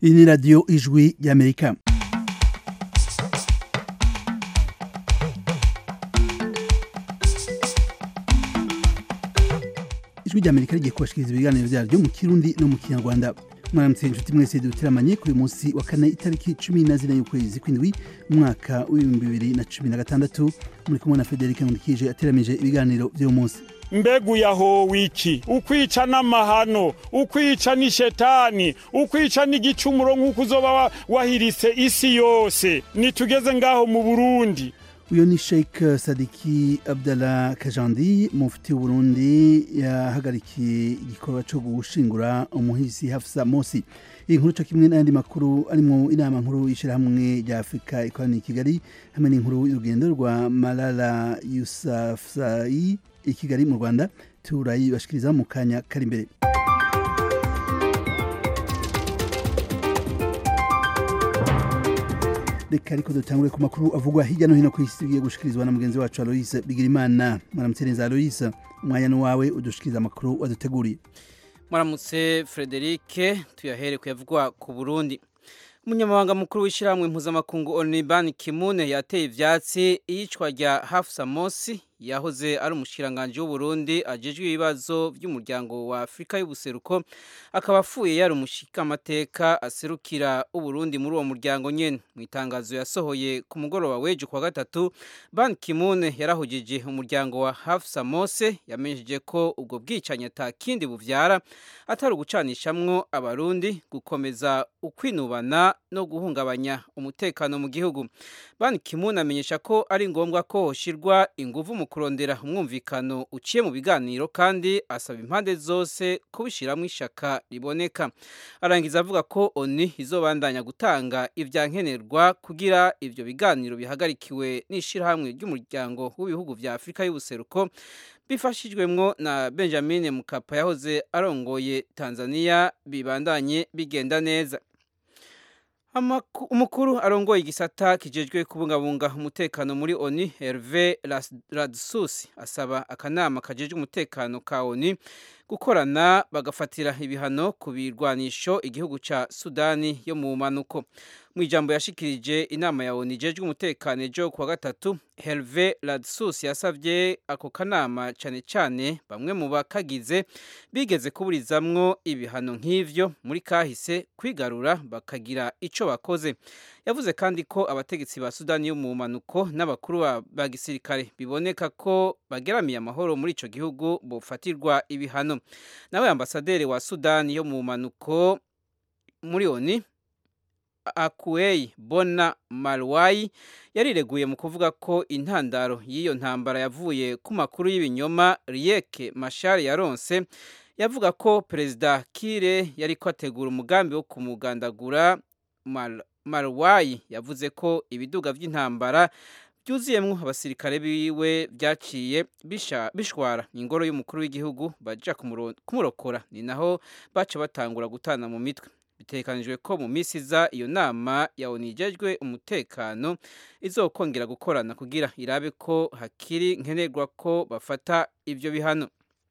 iyi ni radiyo ijwi y'amerika ijwi ry'amerika rigiye kubashikiriza ibiganiro byaryo mu kirundi no mu kinyarwanda mwaramutse inshuti mwese duteramanye kuri munsi wa kane itariki cumi na zine y'ukwezi kw'indwi umwaka w'ibihumbi bibiri na cumi na gatandatu muri kumwe na federike nkundikije ateramije ibiganiro by'uyu munsi mbegu yahowe iki ukwica n'amahano ukwica n'ishetani ukwica n'igicumuro nk'uko uzoba wa- wahirise isi yose nitugeze ngaho mu burundi uyu ni sheik sadiki abdallah kajandi mufti w'uburundi yahagarikiye igikorwa cyo gushingura umuhisi hafsa mosi iyi nkuru cyo kimwe n'ayandi makuru arimo inama nkuru y'ishyirahamwe rya afurika ikoraniye i kigali hamwe n'inkuru y'urugendo rwa malala yusafzai i kigali mu rwanda turayibashikiriza mu kanya kari imbere reka ariko dutangure ku makuru avugwa hirya no hino ku isi tugiye gushikirizwa na mugenzi wacu aloyise bigirimana mwaramutse neza aloyise umwanya ni wawe udushikiriza amakuru waduteguriye Mwaramutse Frederike tuyahere kuyavugwa ku Burundi. Umunyamabanga mukuru w'ishyirahamwe mpuzamakungu ONU Ban Ki-moon yateye ivyatsi iyicwa rya Hafsa Mosi yahoze ari umushikiranganje w'u Burundi ajejwe ibibazo by'umuryango wa Afrika y'ubuseruko akaba afuye yari umushikamateka aserukira u Burundi muri uwo muryango nyene mu itangazo yasohoye ku mugoroba w'ejo kwa gatatu Ban Ki-moon yarahujije umuryango wa Hafsa Mose yamenyesheje ko ubwo bwicanyi ata kindi buvyara atari ugucanishamwo abarundi gukomeza ukwinubana no guhungabanya umutekano mu gihugu Ban Ki-moon amenyesha ko ari ngombwa ko hoshirwa inguvu mu kurondera umwumvikano uciye mu biganiro kandi asaba impande zose kubishiramwo ishaka riboneka arangiza avuga ko ONU izobandanya gutanga ivyankenerwa kugira ivyo biganiro bihagarikiwe n'ishirahamwe ry'umuryango w'ibihugu vya Afrika y'ubuseruko bifashijwemwo na Benjamin Mkapa yahoze arongoye Tanzania bibandanye bigenda neza Amaku- umukuru arongoye igisata kijejwe kubungabunga umutekano muri ONU Hervé Ras- Radsus asaba akanama kajejwe umutekano ka ONU gukorana bagafatira ibihano ku birwanisho igihugu ca Sudani yo mu manuko mu ijambo yashikirije inama ya ONU ijejwe umutekano ejo kuwa gatatu Hervé Radsus yasavye ako kanama cane cane bamwe mu bakagize bigeze kuburizamwo ibihano nk'ivyo muri kahise kwigarura bakagira ico bakoze yavuze kandi ko abategetsi ba Sudani yo mu manuko n'abakuru ba- ba gisirikare biboneka ko bageramiye amahoro muri ico gihugu bofatirwa ibihano nawe ambasaderi wa Sudani yo mu manuko muri ONU Akuei Bona Malwai yarireguye mu kuvuga ko intandaro y'iyo ntambara yavuye ku makuru y'ibinyoma Riek Machar yaronse yavuga ko perezida Kire yariko ategura umugambi wo kumugandagura Mal Malwai yavuze ko ibiduga vy'intambara byuzuyemwo abasirikare biwe byaciye bisha- bishwara ingoro y'umukuru w'igihugu baja kumuro- kumurokora ni naho baca batangura gutana mu mitwe bitekanijwe ko mu minsi iza iyo nama ya ONU ijejwe umutekano izokongera gukorana kugira irabe ko hakiri nkenerwa ko bafata ivyo bihano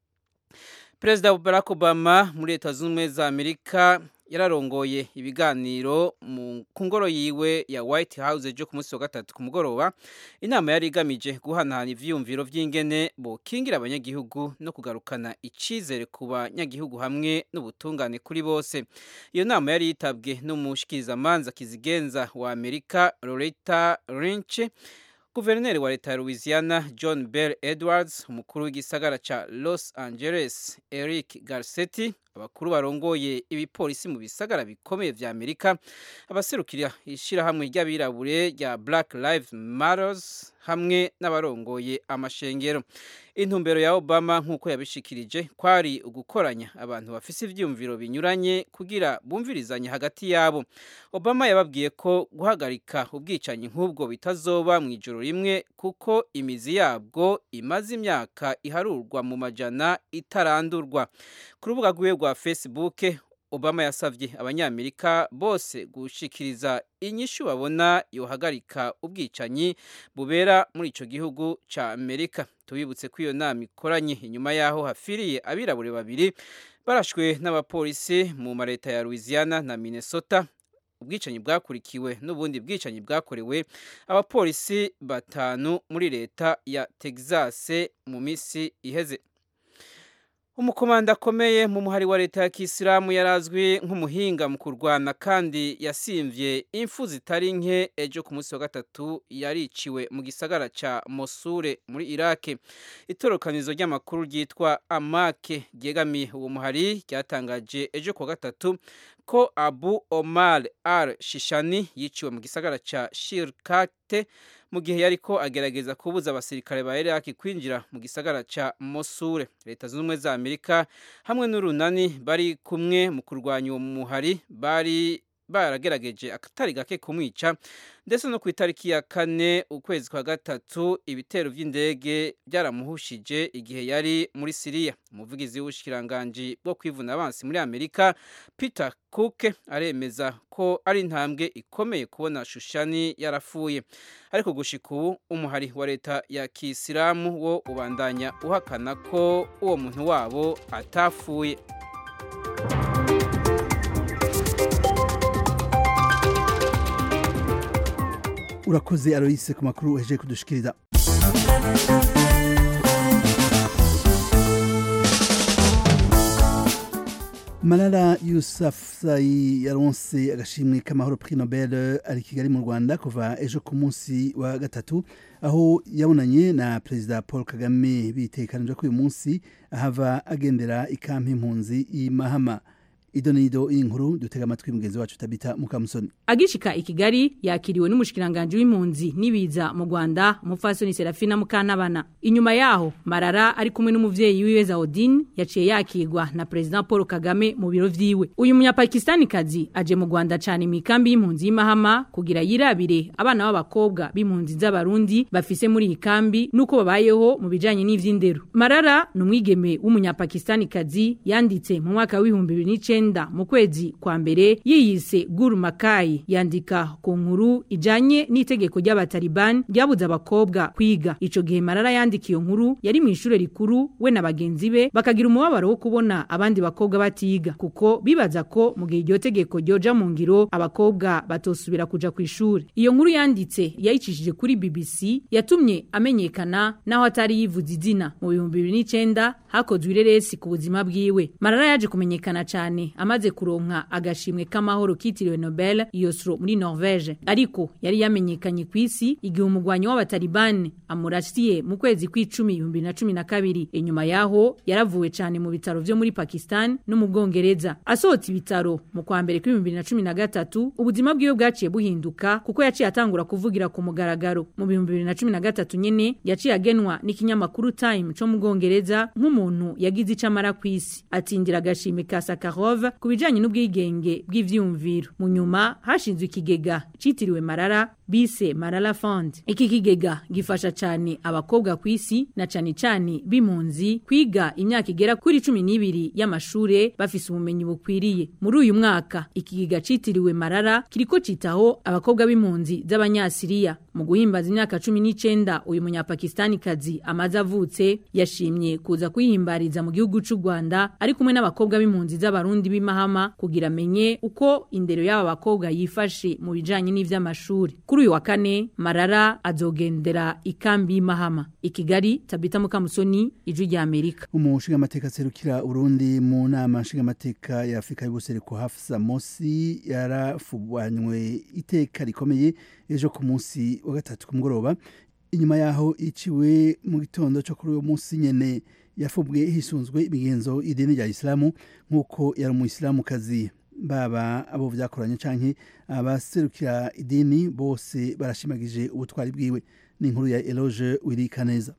Perezida Barack Obama muri Leta Zunze Ubumwe za Amerika yararongoye ibiganiro mu ku ngoro yiwe ya White House ejo ku munsi wa gatatu ku mugoroba inama yari igamije guhanahana ivyiyumviro vy'ingene bokingira abanyagihugu no kugarukana icizere ku banyagihugu hamwe n'ubutungane kuri bose iyo nama yari yitabwe n'umushikirizamanza kizigenza wa Amerika Loretta Lynch Guverineri wa leta ya Louisiana John Bell Edwards, umukuru w'igisagara ca Los Angeles Eric Garcetti, abakuru barongoye ibipolisi mu bisagara bikomeye vya Amerika, abaserukira ishirahamwe ry'abirabure rya Black Lives Matters hamwe n'abarongoye amashengero. Intumbero ya Obama nk'uko yabishikirije kwari ugukoranya abantu bafise ivyumviro binyuranye kugira bumvirizanye hagati yabo. Obama yababwiye ko guhagarika ubwicanyi nk'ubwo bitazoba mu ijoro rimwe kuko imizi yabwo imaze imyaka iharurwa mu majana itarandurwa. Ku rubuga rwiwe rwa Facebook, Obama yasavye abanyamerika bose gushikiriza inyishu babona yohagarika ubwicanyi bubera muri ico gihugu ca Amerika. Tubibutse ko iyo nama ikoranye inyuma yaho hafiriye abirabure babiri barashwe n'abapolisi mu mareta ya Louisiana na Minnesota ubwicanyi bwakurikiwe n'ubundi bwicanyi bwakorewe abapolisi batanu muri leta ya Texas mu minsi iheze umukomanda akomeye mu muhari wa leta ya kisilamu yarazwi nk'umuhinga mu kurwana kandi yasimvye impfu zitari nke ejo ku munsi wa gatatu yariciwe mu gisagara ca mosure muri irake itorokanizo ry'amakuru ryitwa amake ryegamiye uwo muhari ryatangaje ejo ku wa gatatu ko abu omar al shishani yiciwe mu gisagara ca shirkate mu gihe yariko agerageza kubuza abasirikare ba Iraki kwinjira mu gisagara ca Mosul leta zunze ubumwe za Amerika hamwe n'urunani bari kumwe mu kurwanya uwo muhari bari baragerageje akatari gake kumwica ndetse no ku itariki ya kane ukwezi kwa gatatu ibitero by'indege byaramuhushije igihe yari muri siriya umuvugizi w'ubushikiranganji bwo kwivuna abansi muri amerika peter cook aremeza ko ari intambwe ikomeye kubona shushani yarafuye ariko gushika ubu umuhari wa leta ya kisilamu wo ubandanya uhakana ko uwo muntu wabo atafuye urakoze aroyise ku makuru uhejeje kudushikiriza malala yusafuzayi yaronse agashimwe k'amahoro prix nobel ari kigali mu rwanda kuva ejo ku munsi wa gatatu aho yabonanye na perezida paul kagame bitekanije ko uyu munsi ahava agendera ikampi impunzi y'imahama ido nido inkuru dutega amatwi mugenzi wacu tabita mukamusoni agishika i Kigali yakiriwe n'umushikiranganje w'impunzi nibiza mu Rwanda umufasoni Serafina Mukantabana inyuma yaho Marara ari kumwe n'umuvyeyi wiwe Zaudine yaciye yakirwa na president Paul Kagame mu biro vyiwe uyu munyapakistani kazi aje mu Rwanda cyane mikambi y'impunzi y'imahama kugira yirabire abana b'abakobwa b'impunzi z'abarundi bafise muri iyi kambi nuko babayeho mu bijanye n'ivy'indero Marara numwigeme w'umunyapakistani kazi yanditse mu mwaka w'ibihumbi 2009 mu kwezi kwa mbere yiyise Guru Makai yandika ku nkuru ijanye n'itegeko ry'abataliban ryabuza abakobwa kwiga ico gihe Marara yandikiye nkuru yari mu ishure rikuru we na bagenzi be bakagira umubabaro wo kubona abandi bakobwa batiga kuko bibaza ko mu gihe iryo tegeko ryoja mu ngiro abakobwa batosubira kuja ku ishuri iyo nkuru yanditse yayicishije kuri BBC yatumye amenyekana naho atari yivuze izina mu bihumbi bibiri n'icenda hakozwe ireresi ku buzima bwiwe Marara yaje kumenyekana cyane amaze kuronka agashimwe k'amahoro kitiriwe Nobel Yosro muri Norvege ariko yari yamenyekanye ku isi igihe umugwanyi w'abatalibani amurasiye mu kwezi kw'icumi ibihumbi na cumi na kabiri inyuma yaho yaravuwe cyane mu bitaro vyo muri Pakistan no mu Bwongereza asohotse ibitaro mu kwa mbere kw'ibihumbi na cumi na gatatu ubuzima bwiwe bwaciye buhinduka kuko yaciye atangura kuvugira ku mugaragaro mu bihumbi bibiri na cumi na gatatu nyene yaciye agenwa n'ikinyamakuru Time co mu Bwongereza nk'umuntu yagize icamara ku isi atindira agashimwe ka Sakharov ku bijanye n'ubwigenge bw'ivyumviro mu nyuma hashinzwe ikigega citiriwe Marara bise Marara Fund iki kigega gifasha cyane abakobwa ku isi na cyane cyane b'impunzi kwiga imyaka igera kuri cumi n'ibiri y'amashure bafise ubumenyi bukwiriye muri uyu mwaka ikigega citiriwe Marara kiriko citaho abakobwa b'impunzi z'abanyasiriya mu guhimbaza imyaka cumi n'icenda uyu munyapakistani kazi amaze avutse yashimye kuza kwihimbariza mu gihugu c'u Rwanda ari kumwe n'abakobwa b'impunzi z'abarundi b'imahama kugira amenye uko indero y'aba bakobwa yifashe mu bijanye n'ivy'amashuri kuri uyu wa kane Marara azogendera ikambi y'imahama i Kigali Tabita Mukamusoni ijwi rya Amerika umushinga amateka serukira Burundi mu nama nshinga amateka ya Afrika y'ubuseruko Hafsa Mosi yarafubanywe iteka rikomeye ejo ku munsi wa gatatu ku mugoroba inyuma yaho iciwe mu gitondo cyo kuri uwo munsi nyene yafubwe hisunzwe imigenzo idini rya Islamu nk'uko yari umuyisilamukazi baba abo vyakoranye canke abaserukira idini bose barashimagije ubutwari bwiwe ni inkuru ya Eloge Wirikaneza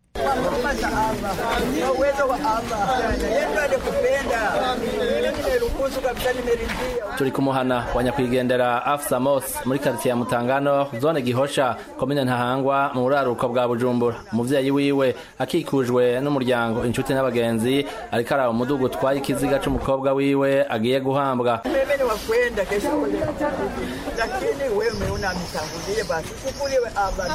turi kumuhana wa nyakwigendera afsa mos muri karitsiye ya mutangano zone gihosha komine ntahangwa mu buraruko bwa bujumbura umuvyeyi wiwe akikujwe n'umuryango inshuti n'abagenzi ariko araba umudugu utwaye ikiziga c'umukobwa wiwe agiye guhambwa mimi wa kwenda kesho lakini wewe umeona ametangulia basi chukuliwe aba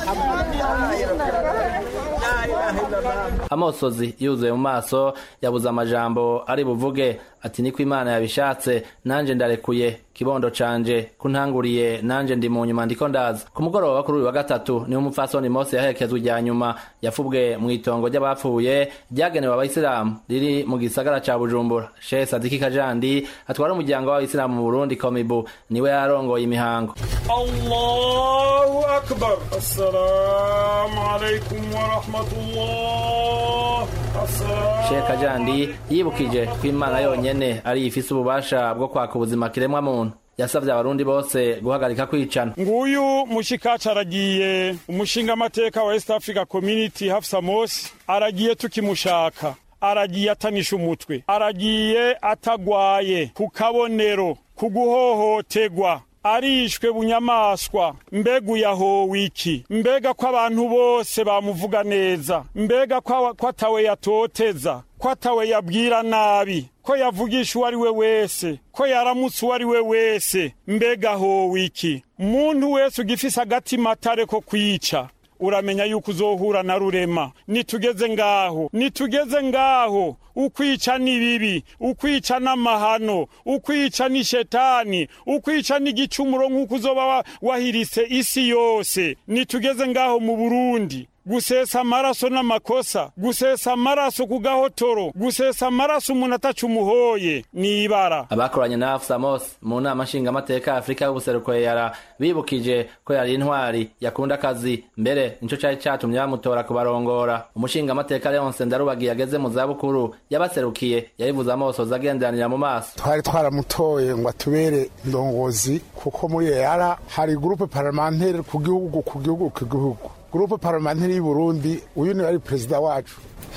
amosozi yuzuye mu maso yabuze amajambo ari buvuge ati niko imana yabishatse nanje ndarekuye kibondo canje kuntanguriye nanje ndi mu nyuma ndiko ndaza ku mugoroba kuri uyu wa gatatu niho umupfasoni mose yaherekezwa irya nyuma yafubwe mu itongo ry'abapfuye ryagenewe abayisilamu riri mu gisagara ca bujumbura shehe sadiki kajandi atwara umuryango w'abayisilamu mu burundi komibu niwe yarongoye imihango allahu akbar assalamu alaikum warahmatullah shehe kajandi yibukije ko imana yonyene ari ifise ububasha bwo kwaka ubuzima kiremwa muntu yasavye abarundi bose guhagarika kwicana nguyu mushikacu aragiye umushinga amateka wa east africa community hafsa mosi aragiye tukimushaka aragiye atanisha umutwe aragiye atagwaye ku kabonero ku guhohotegwa arishwe bunyamaswa mbega uyahowe iki mbega ko abantu bose bamuvuga neza mbega ko atawe yatoteza ko atawe yabwira nabi ko yavugisha uwo ari we wese ko yaramutse uwo ari we wese mbega howe iki muntu wese ugifise agatima atare ko kwica uramenya yuko uzohura na rurema nitugeze ngaho nitugeze ngaho ukwica ni bibi ukwica n'amahano ukwica ni shetani ukwica n'igicumuro nk'uko uzoba wahirise isi yose nitugeze ngaho mu burundi gusesa amaraso n'amakosa gusesa amaraso ku gahotoro gusesa amaraso umuntu ataca umuhoye ni ibara abakoranye na Afsa Mos mu nama nshingamateka ya Afurika y'ubuseruko yara bibukije ko yari intwari yakunda akazi mbere nico cari catumye bamutora kubarongora umushingamateka Leonce Ndarubagiye ageze mu zabukuru yabaserukiye yabivuze amosoza agenderanira mu maso twari twaramutoye ngo atubere indongozi kuko muri yara hari groupe parlementaire ku gihugu ku gihugu ku gihugu gurupe parlementaire y'u Burundi uyu ni ari perezida wacu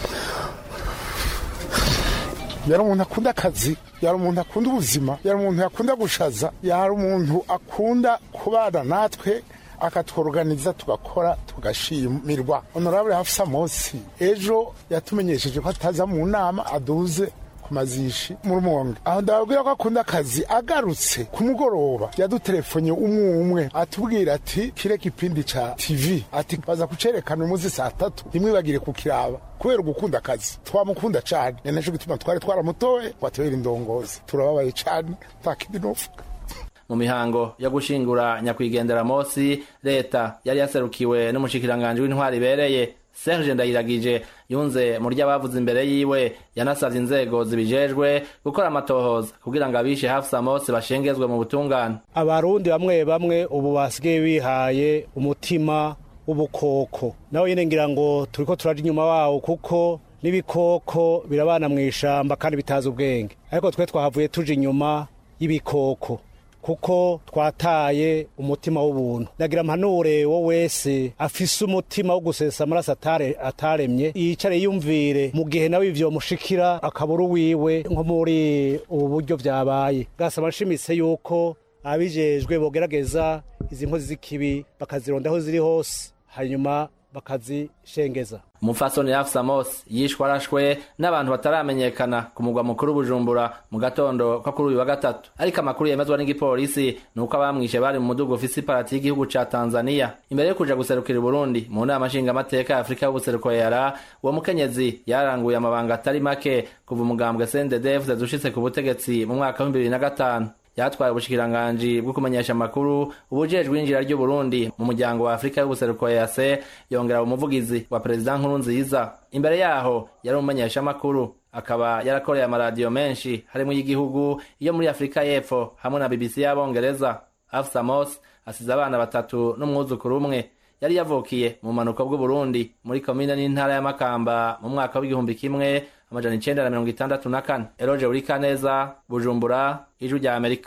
yari umuntu akunda akazi yari umuntu akunda ubuzima yari umuntu yakunda gushaza yari umuntu akunda kubana natwe akatworoganiza tugakora tugashimirwa honorable hafisa mosi ejo yatumenyesheje ko ataza mu nama aduze mazishi mu rumonge aho ndababwira ko akunda akazi agarutse ku mugoroba yadutelefone umwe umwe atubwira ati kire kipindi ca tv ati baza kucerekana umunsi saa tatu ntimwibagire kukiraba kubera ugukunda akazi twamukunda cane ni naco gituma twari twaramutoye ngo atubere indongozi turababaye cane nta kindi novuga mu mihango yo gushingura nyakwigendera mosi leta yari yaserukiwe n'umushikiranganji w'intwari ibereye Serge Ndayiragije yunze mu ry'abavuze imbere yiwe yanasavye inzego zibijejwe gukora amatohoza kugira ngo abishe Hafsa Mose bashengezwe mu butungane abarundi bamwe bamwe ubu basigaye bihaye umutima w'ubukoko nawe nyene ngira ngo turiko turaja inyuma wawo kuko n'ibikoko birabana mu ishamba kandi bitazi ubwenge ariko twe twahavuye tuja inyuma y'ibikoko kuko twataye umutima w'ubuntu nagira mpanure wo wese afise umutima wo gusesa amaraso ataremye yicare yumvire mu gihe nawe ivyo mushikira akabura wiwe nko muri ubu buryo vyabaye gasaba nshimitse yuko abijejwe bogerageza izi nkozi z'ikibi bakazironda aho ziri hose hanyuma bakazishengeza umupfasoni Hafsa Mos yishwe arashwe n'abantu bataramenyekana ku mugwa mukuru Bujumbura mu gatondo ko kuri uyu wa gatatu ariko amakuru yemezwa n'igipolisi ni uko abamwishe bari mu mudugu ufise iparati y'igihugu ca Tanzania imbere yo kuja guserukira i Burundi mu nama nshingamateka ya Afurika y'ubuseruko yara uwo mukenyezi yaranguye amabanga atari make kuva umugambwe CNDD-FDD dushitse ku butegetsi mu mwaka wa 2005 yatwaye ubushikiranganji bwo kumenyesha amakuru ubujejwe injira ry'u Burundi mu muryango wa Afrika y'ubuseruko EAC yongera umuvugizi wa President Nkurunziza imbere yaho yari umumenyesha amakuru akaba yarakoreye amaradiyo menshi harimo y'igihugu iyo muri Afrika y'Epfo hamwe na BBC y'Abongereza Afsa Mos asize abana batatu n'umwuzukuru umwe yari yavukiye mu manuko bw'u Burundi muri komine n'intara ya Makamba mu mwaka w'igihumbi kimwe amajana icenda na mirongo itandatu na kane eroje urikaneza bujumbura ijwi rya amerika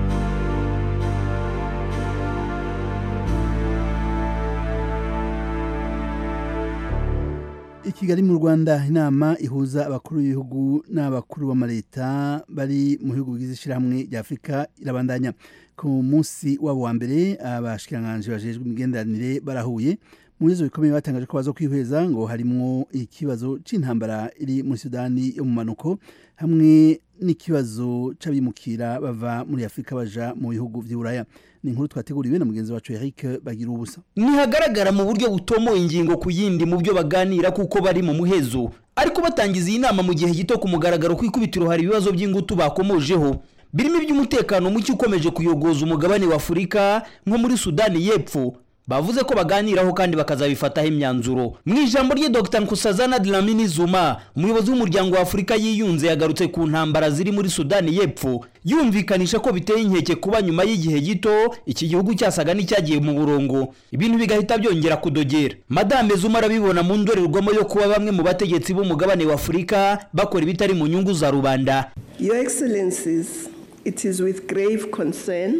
i kigali mu rwanda inama ihuza abakuru b'ibihugu n'abakuru b'amaleta bari mu bihugu bigize ishyirahamwe rya afurika irabandanya ku munsi wabo wa mbere abashikiranganji bajejwe imigenderanire barahuye mu bibazo bikomeye batangaje ko baza kwihweza ngo harimwo ikibazo c'intambara iri muri sudani yo mu manuko hamwe n'ikibazo c'abimukira bava muri afurika baja mu bihugu vy'uburaya ni inkuru twateguriwe na mugenzi wacu Eric bagira ubusa ntihagaragara mu buryo butomoye ingingo ku yindi mu byo baganira kuko bari mu muhezo ariko batangiza iyi nama mu gihe gito ku mugaragaro ku ikubitiro hari ibibazo by'ingutu bakomojeho birimo iby'umutekano muke ukomeje kuyogoza umugabane wa afurika nko muri sudani y'epfo bavuze ko baganiraho kandi bakazabifataho imyanzuro mu ijambo rye dr nkusazana dlamini zuma umuyobozi w'umuryango wa afurika yiyunze yagarutse ku ntambara ziri muri sudani y'epfo yumvikanisha ko biteye inkeke kuba nyuma y'igihe gito iki gihugu cyasaga n'icyagiye mu burongo ibintu bigahita byongera kudogera madame zuma arabibona mu ndorerwamo yo kuba bamwe mu bategetsi b'umugabane wa afurika bakora ibitari mu nyungu za rubanda Your Excellencies, it is with grave concern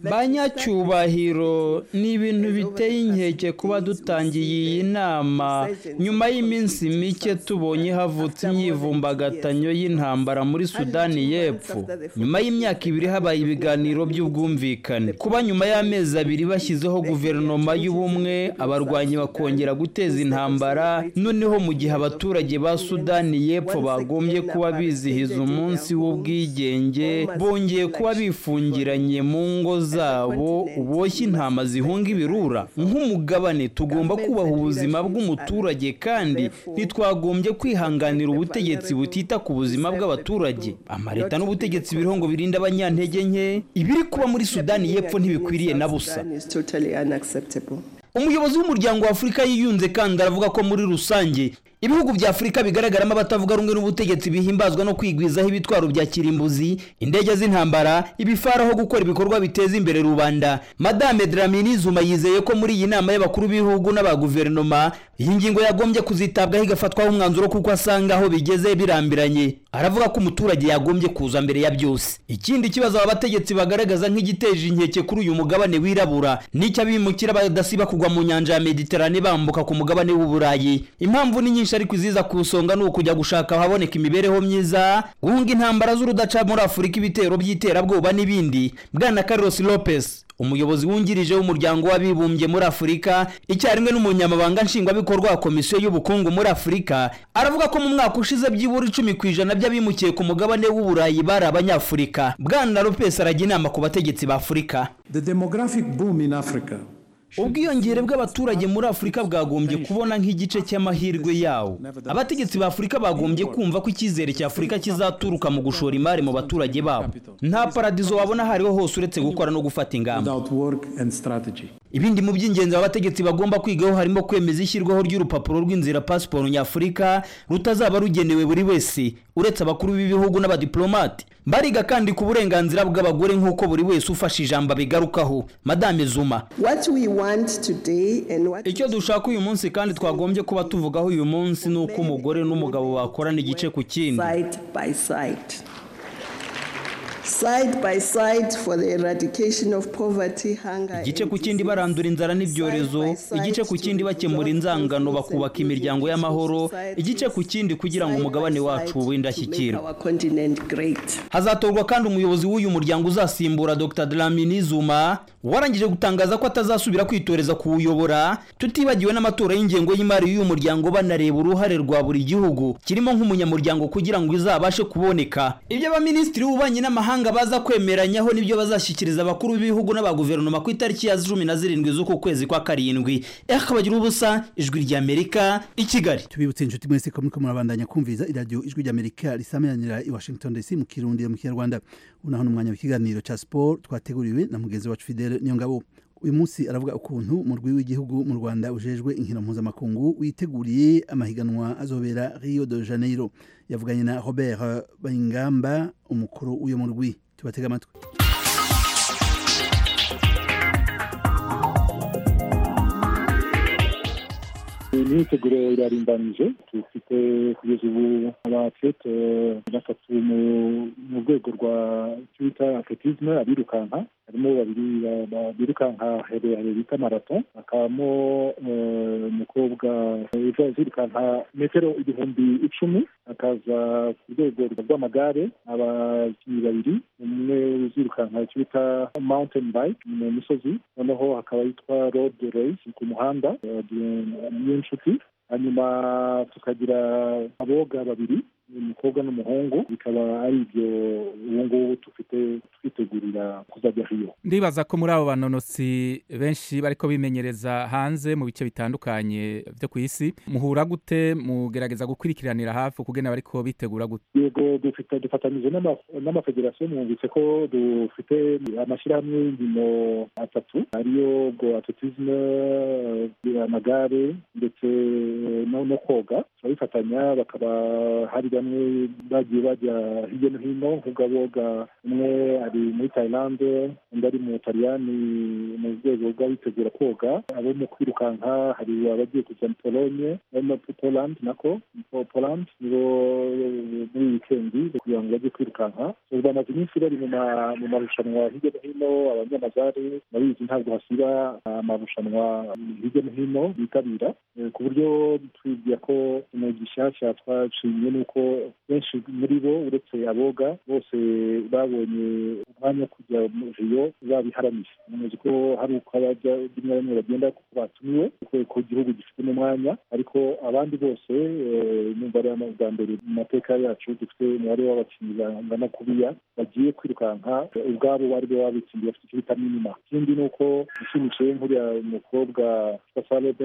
banyacyubahiro ni ibintu biteye inkeke kuba dutangiye iyi nama nyuma y'iminsi mike tubonye havutse imyivumbagatanyo y'intambara muri sudani y'epfo nyuma y'imyaka ibiri habaye ibiganiro by'ubwumvikane kuba nyuma y'amezi abiri bashyizeho guverinoma y'ubumwe abarwanyi bakongera guteza intambara noneho mu gihe abaturage ba sudani y'epfo bagombye kuba bizihiza umunsi w'ubwigenge bongeye kuba bifungiranye mu ngo zabo boshye intama zihunga ibirura nk'umugabane tugomba kubaha ubuzima bw'umuturage kandi ntitwagombye kwihanganira ubutegetsi butita ku buzima bw'abaturage amaleta n'ubutegetsi biriho ngo birinde abanyantege nke ibiri kuba muri sudani y'epfo ntibikwiriye na busa is totally unacceptable. umuyobozi w'umuryango wa afurika yiyunze kandi aravuga ko muri rusange ibihugu bya afurika bigaragaramo abatavuga rumwe n'ubutegetsi bihimbazwa no kwigwizaho ibitwaro bya kirimbuzi indege z'intambara ibifara aho gukora ibikorwa biteza imbere rubanda madame dramini zuma yizeye ko muri iyi nama y'abakuru b'ibihugu n'aba guverinoma iyi ngingo yagombye kuzitabwaho igafatwaho umwanzuro kuko asanga aho bigeze birambiranye aravuga ko umuturage yagombye kuza mbere ya byose ikindi kibazo aba bategetsi bagaragaza nk'igiteje inkeke kuri uyu mugabane wirabura n'icyo abimukira badasiba kugwa mu nyanja ya mediterane bambuka ku mugabane w'uburayi impamvu ni nyinshi ariko iziza ku isonga ni ukujya gushaka ahaboneka imibereho myiza guhunga intambara z'urudaca muri afurika ibitero by'iterabwoba n'ibindi bwana carlos lopez umuyobozi wungirije w'umuryango w'abibumbye muri afurika icyarimwe n'umunyamabanga nshingwabikorwa wa komisiyo y'ubukungu muri afurika aravuga ko mu mwaka ushize byibura icumi ku ijana by'abimukiye ku mugabane w'uburayi bari abanyafurika bwana lopez arajya inama ku bategetsi ba afurika The demographic boom in Africa ubwiyongere bw'abaturage muri afurika bwagombye kubona nk'igice cy'amahirwe yawo abategetsi ba afurika bagombye kumva ko icyizere cya afurika kizaturuka mu gushora imari mu baturage babo nta paradizo wabona aho ariho hose uretse gukora no gufata ingamba without work and strategy. ibindi mu by'ingenzi abategetsi bagomba kwigaho harimo kwemeza ishyirwaho ry'urupapuro rw'inzira pasiporo nyafurika rutazaba rugenewe buri wese uretse abakuru b'ibihugu n'abadiplomate bariga kandi ku burenganzira bw'abagore nk'uko buri wese ufashe ijambo abigarukaho madame zuma What we want today and what icyo dushaka uyu munsi kandi twagombye kuba tuvugaho uyu munsi ni uko umugore n'umugabo bakorana igice ku kindi side by side. Side by side for the eradication of poverty, hunger, igice and ku kindi barandura inzara n'ibyorezo igice ku kindi bakemura inzangano bakubaka imiryango y'amahoro igice ku kindi kugira ngo umugabane wacu ube make indashyikirwa our continent great. hazatorwa kandi umuyobozi w'uyu muryango uzasimbura dr dlamini zuma warangije gutangaza ko atazasubira kwitoreza kuwuyobora tutibagiwe n'amatora y'ingengo y'imari y'uyu muryango banareba uruhare rwa buri gihugu kirimo nk'umunyamuryango kugira ngo izabashe kuboneka ibyo abaminisitiri b'ububanyi n'amahanga baza kwemeranyaho nibyo bazashyikiriza abakuru b'ibihugu n'abaguverinoma ku itariki ya cumi na zirindwi z'uku kwezi kwa karindwi eka bagira ubusa ijwi ry'amerika i kigali tubibutse inshuti mwese ko muriko murabandanya kumviza iradiyo ijwi ry'amerika risameranira i washington dc mu kirundi no mu kinyarwanda unaho n'umwanya w'ikiganiro ca sport twateguriwe na mugenzi wacu fidele niyongabo uyu munsi aravuga ukuntu umurwi w'igihugu mu rwanda ujejwe inkino mpuzamakungu witeguriye amahiganwa azobera rio de janeiro yavuganye na robert bayingamba umukuru w'uyo murwi tubatega amatwi imyiteguro irarimbanije dufite kugeza ubu abatlete batatu mu- mu rwego rwa icyo bita atletisme abirukanka harimo babiri ba- ba- birukanka herehere bita marato hakabamo eh, umukobwa uza uzirukanka metero ibihumbi icumi hakaza ku rwego rw'amagare abakinnyi babiri umwe uzirukanka icyo bita mountain bike mu misozi noneho hakaba yitwa road race ku muhanda eh, niyonshuti hanyuma tukagira aboga babiri umukobwa n'umuhungu bikaba ari ibyo ubu ngubu dufite twitegurira kuzajya hiyo ndibaza ko muri abo banonotsi benshi bariko bimenyereza hanze mu bice bitandukanye vyo ku isi muhura gute mugerageza gukurikiranira hafi ukugena bariko bitegura gute yego dufite dufatanyije n'ama- n'amafederasiyo mwumvise ko dufite amashyirahamwe y'inkino atatu ariyo ubwo atletisme eh, amagare ndetse no no koga turabifatanya bakaba hari bamwe bagiye bajya hirya no hino nk'ubwaboga umwe ari muri tayilande undi ari mu butaliyani mu rwego rw'abitegura koga abo mu kwirukanka hari abagiye kujya muri polonye no poland nako Po- poland nibo eh, muri wikendi kugira ngo bajye kwirukanka So, bamaze iminsi bari mu ma- mu marushanwa hirya no hino abanyamagare barabizi ntabwo hasiba amarushanwa hirya no hino bitabira Eh, ku buryo twibwira ko ikintu gishyashya twashimye ni uko benshi muri bo uretse aboga bose babonye umwanya wo kujya mu riyo babiharaniye muzi ko hari uko abajya rimwe na rimwe bagenda kuko batumiwe kuko ko igihugu gifite n'umwanya ariko abandi bose eh, numva ari bwa mbere mu mateka yacu dufite umubare w'abakinnyi bangana kuriya bagiye kwirukanka eh, ubwabo bari bo babitsindiye bafite icyo bita minima ikindi ni uko ushimishije nk'uriya mukobwa witwa salebe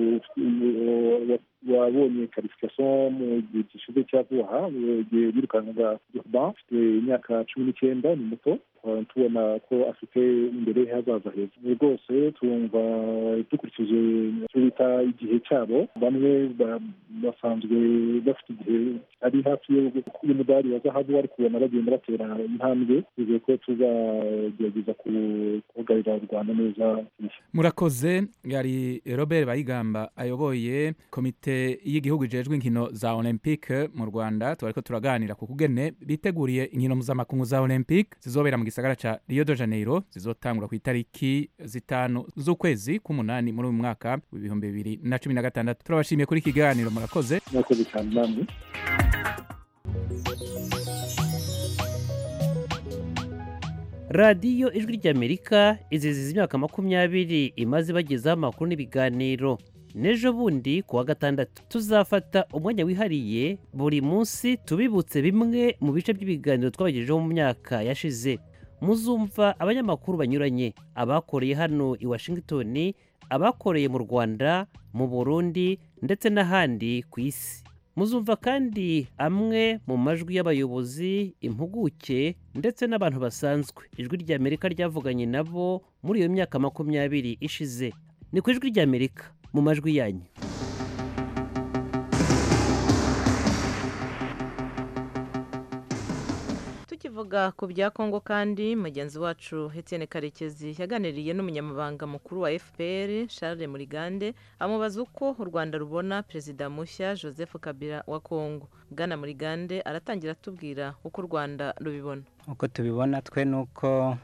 wabonye karifikasiyo mu gihe gishize cya vuba igihe birukankaga urban afite imyaka cumi n'icyenda ni muto tukaba tubona ko afite imbere he hazaza heza rwose twumva dukurikije icyo bita igihe cyabo bamwe ba- basanzwe bafite igihe ari hafi y'umudari wa zahabu ariko ubona bagenda batera intambwe twizeye ko tuzagerageza ku- guhagararira u rwanda neza murakoze yari robert bayigamba ayoboye komite y'igihugu ijejwe inkino za olympique mu rwanda tubariko turaganira ku kugene biteguriye inkino mpuzamakungu za olympique zizobera mu gisagara ca rio de janeiro zizotangura ku itariki zitanu z'ukwezi k'umunani muri uyu mwaka w'ibihumbi bibiri na cumi na gatandatu turabashimiye kuri iki kiganiro murakoze murakoze cyane namwe radiyo ijwi ry'amerika iziziza imyaka makumyabiri imaze ibagezaho amakuru n'ibiganiro n'ejo bundi ku wa gatandatu tuzafata umwanya wihariye buri munsi tubibutse bimwe mu bice by'ibiganiro twabagejejeho mu myaka yashize muzumva abanyamakuru banyuranye abakoreye hano i washington abakoreye mu rwanda mu burundi ndetse n'ahandi ku isi muzumva kandi amwe mu majwi y'abayobozi impuguke ndetse n'abantu basanzwe ijwi ry'amerika ryavuganye nabo muri iyo myaka makumyabiri ishize ni ku ijwi ry'amerika mu majwi yanyu tukivuga ku bya kongo kandi mugenzi wacu Etienne karekezi yaganiriye n'umunyamabanga mukuru wa fpr charles murigande amubaza uko u rwanda rubona perezida mushya joseph kabila wa kongo bwana murigande aratangira atubwira uko u rwanda rubibona uko tubibona twe ni uko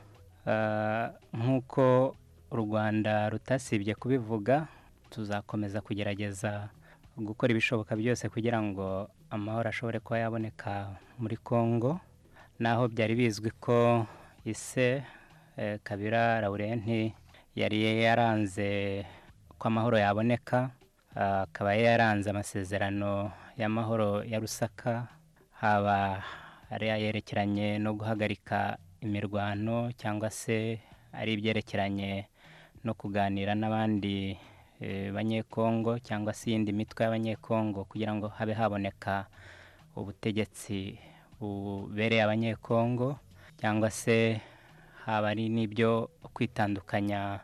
ah, nk'uko u rwanda rutasibye kubivuga tuzakomeza kugerageza gukora ibishoboka byose kugira ngo amahoro ashobore kuba yaboneka muri congo naho byari bizwi ko ise eh, kabira laurenti yari yaranze ko amahoro yaboneka ah, akaba yaranze amasezerano y'amahoro ya rusaka haba ari ayerekeranye no guhagarika imirwano cyangwa se ari ibyerekeranye no kuganira n'abandi eh, banyekongo cyangwa se iyindi mitwe y'abanyekongo kugira ngo habe haboneka ubutegetsi bubereye abanyekongo cyangwa se haba ari n'ibyo kwitandukanya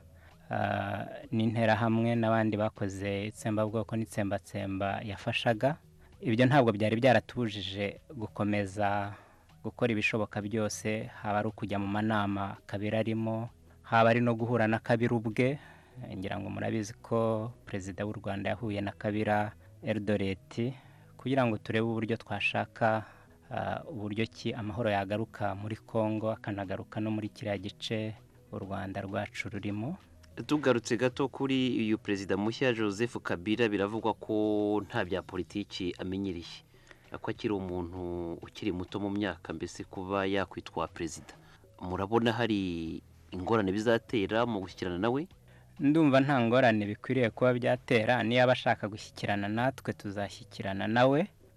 ah, n'interahamwe n'abandi bakoze itsembabwoko n'itsembatsemba yafashaga ibyo ntabwo byari byaratubujije gukomeza gukora ibishoboka byose haba ari ukujya mu manama kabira arimo haba ari no guhura na kabira ubwe ngira ngo murabizi ko perezida w'u rwanda yahuye na kabira eridoreti kugira ngo turebe uburyo twashaka ah, uburyo ki amahoro yagaruka muri congo akanagaruka no muri kiriya gice u rwanda rwacu rurimo tugarutse gato kuri uyu perezida mushya joseph kabila biravugwa ko nta bya politiki amenyereye ko akiri umuntu ukiri muto mu myaka mbese kuba yakwitwa perezida murabona hari ingorane bizatera mu gushyikirana nawe ndumva nta ngorane bikwiriye kuba byatera niba ashaka gushyikirana natwe tuzashyikirana nawe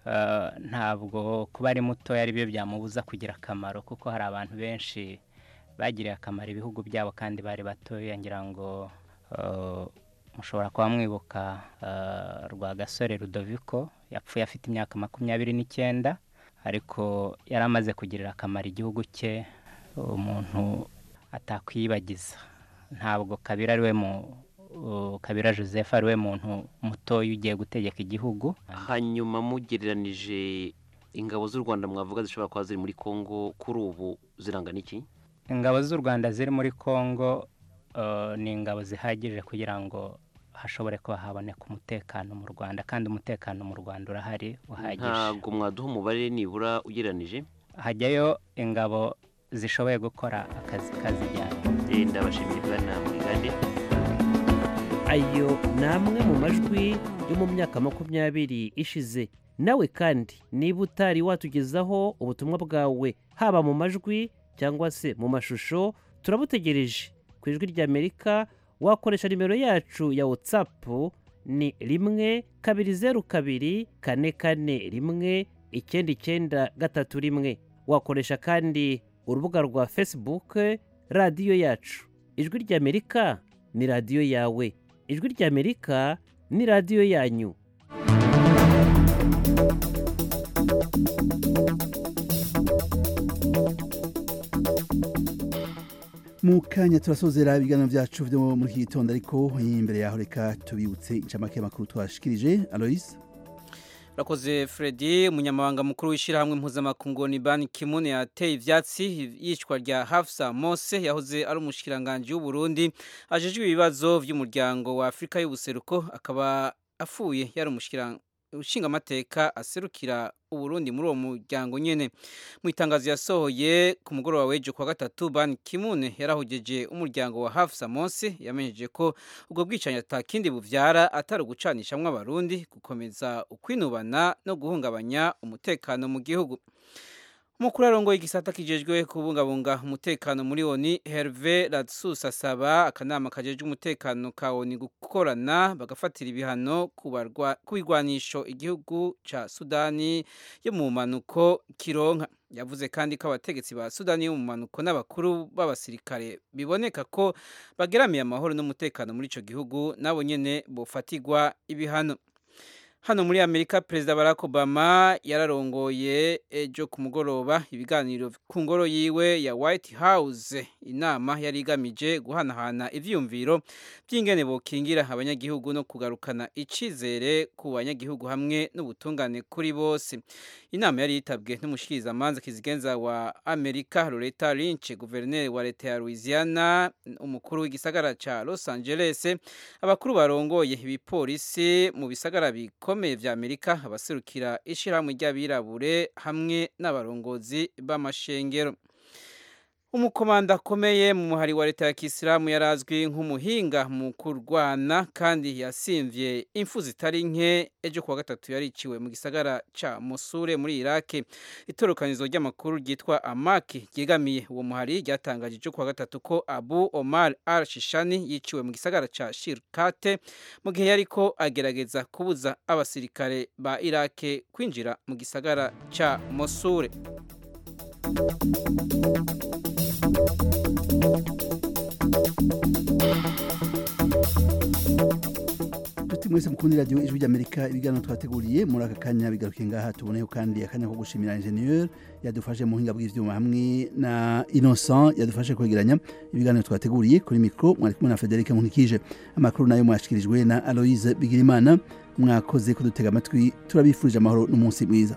eh, ntabwo kuba ari mutoya ari byo byamubuza kugira akamaro kuko hari abantu benshi bagiriye akamaro ibihugu byabo kandi bari batoya ngira ngo eh, mushobora kuba mwibuka eh, Rwagasore Rudoviko yapfuye afite imyaka makumyabiri n'icyenda ariko yari amaze kugirira akamaro igihugu cye umuntu atakwiyibagiza ntabwo kabira ari we mu uh, kabira joseph ari we muntu mutoya ugiye gutegeka igihugu hanyuma mugereranije ingabo z'u rwanda mwavuga zishobora kuba ziri muri congo kuri ubu zirangana iki ingabo z'u rwanda ziri muri congo uh, ni ingabo zihagije kugira ngo hashobore kuba haboneka umutekano mu rwanda kandi umutekano mu rwanda urahari uhagije ntabwo mwaduha umubare nibura ugereranije hajyayo ingabo zishoboye gukora akazi kazijyana Eh, ndabashimiye bwana mwigande ayo ni amwe mu majwi yo mu myaka makumyabiri ishize nawe kandi niba utari watugezaho ubutumwa bwawe haba mu majwi cyangwa se mu mashusho turabutegereje ku ijwi ry'amerika wakoresha nimero yacu ya watsapu ni rimwe kabiri zeru kabiri kane kane rimwe icyenda icyenda gatatu rimwe wakoresha kandi urubuga rwa facebook radiyo yacu ijwi ry'amerika ni radiyo yawe ijwi ry'amerika ni radiyo yanyu mu kanya turasozera ibiganiro byacu byo muri iki gitondo ariko imbere yaho reka tubibutse incamake y'amakuru twashikirije aloise Rakoze Freddy umunyamabanga mukuru w'ishyirahamwe mpuzamakungu ni Ban Ki-moon yateye ivyatsi yicwa rya Hafsa Mose yahoze ari umushikiranganje w'u Burundi ajejwe ibibazo vy'umuryango wa Afrika y'ubuseruko akaba afuye yari umushikiranganje ushinga amateka aserukira uburundi muri uwo muryango nyene mu itangazo yasohoye ku mugoroba w'ejo kwa gatatu ban kimune yarahugeje umuryango wa hafsa monsi yamenyeje ko ubwo bwicanyi atakindi buvyara atari ugucanishamwo abarundi gukomeza ukwinubana no guhungabanya umutekano mu gihugu umukuru arongoye igisata kijejwe kubungabunga umutekano muri oni herve radsus asaba akanama kajejwe umutekano ka oni gukorana bagafatira ibihano ku bigwanisho igihugu ca sudani yo mu manuko kironka yavuze kandi ko abategetsi ba sudani yo mu manuko n'abakuru b'abasirikare biboneka ko bageramiye amahoro n'umutekano muri ico gihugu nabo nyene bofatirwa ibihano hano muri amerika perezida barack obama yararongoye ejo ku mugoroba ibiganiro ku ngoro yiwe ya white house inama yari igamije guhanahana ivyiyumviro by'ingene bokingira abanyagihugu no kugarukana icizere ku banyagihugu hamwe n'ubutungane kuri bose inama yari yitabwe n'umushikirizamanza kizigenza wa amerika loretta lynch guverineri wa leta ya louisiana umukuru w'igisagara ca los angeles abakuru barongoye ibipolisi mu bisagara biko bikomeye vya Amerika abaserukira ishirahamwe ry'abirabure hamwe n'abarongozi b'amashengero umukomanda akomeye mu muhari wa leta ya kisilamu yarazwi nk'umuhinga mu kurwana kandi yasimvye impfu zitari nke ejo kuwa gatatu yariciwe mu gisagara ca Mosure muri Iraki itorokanizo ry'amakuru ryitwa Amaki ryegamiye uwo muhari ryatangaje ejo kuwa gatatu ko Abu Omar al-Shishani yiciwe mu gisagara ca Shirkate mu gihe yariko agerageza kubuza abasirikare ba Iraki kwinjira mu gisagara ca Mosure tuti mwese mukundi radio ijwi ry'amerika ibiganiro twateguriye muri aka kanya bigarukiye ngaha tuboneho kandi akanya ko gushimira ingenieur yadufashe mu buhinga bw'ivyuma hamwe na innocent yadufashe kwegeranya ibiganiro twateguriye kuri mikro mwari kumwe na frederic nkunikije amakuru nayo mwashikirijwe na aloise bigirimana mwakoze kudutega amatwi turabifurije amahoro n'umunsi mwiza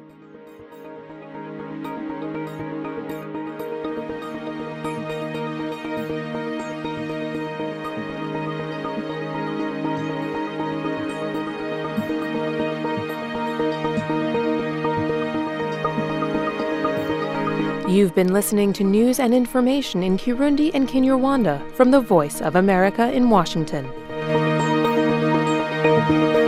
You've been listening to news and information in Kirundi and Kinyarwanda from the Voice of America in Washington.